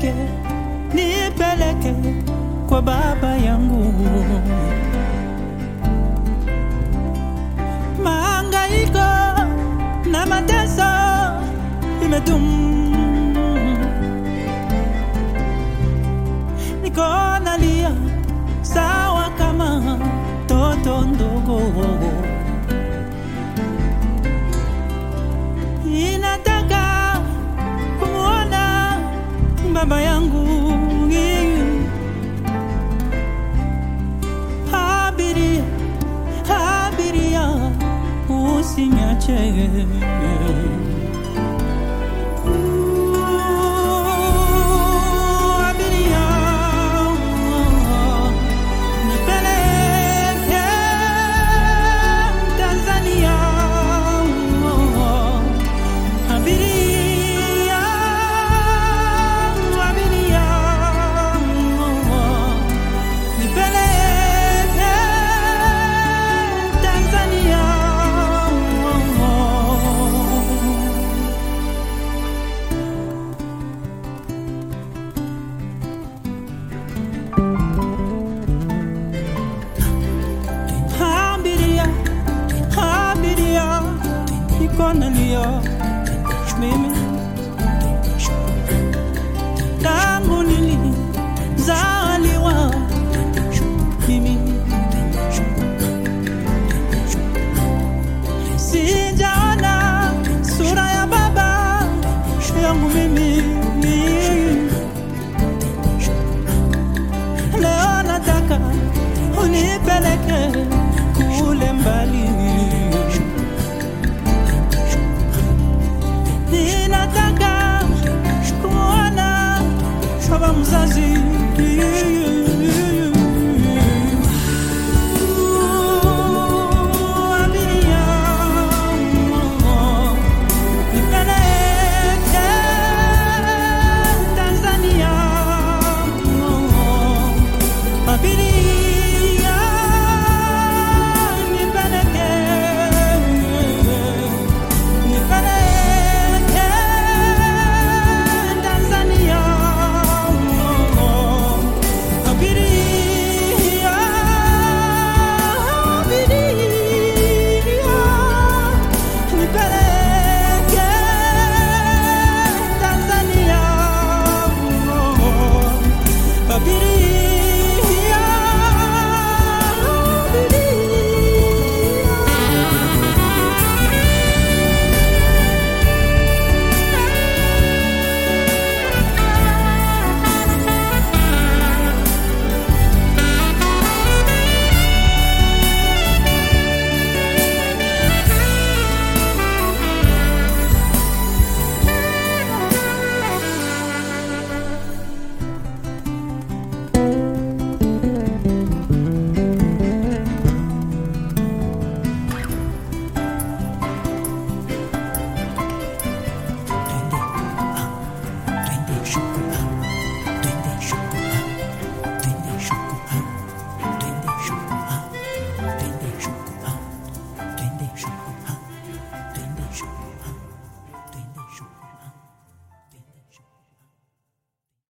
unipeleke, nipeleke kwa baba yangu. Mahangaiko na mateso imedumu, niko nalia sawa kama toto ndogo inataka kumwona baba yangu. Abiria, abiria, usinyache. Ooh, abiria, nipeleke Tanzania. Abiria, abiria, nipeleke Tanzania. Abiria, abiria, niko nalia mimi tangu nilizaliwa mimi sijaona sura ya baba yangu mimi leo nataka unipeleke kule mbali ninataka kumwona baba mzazi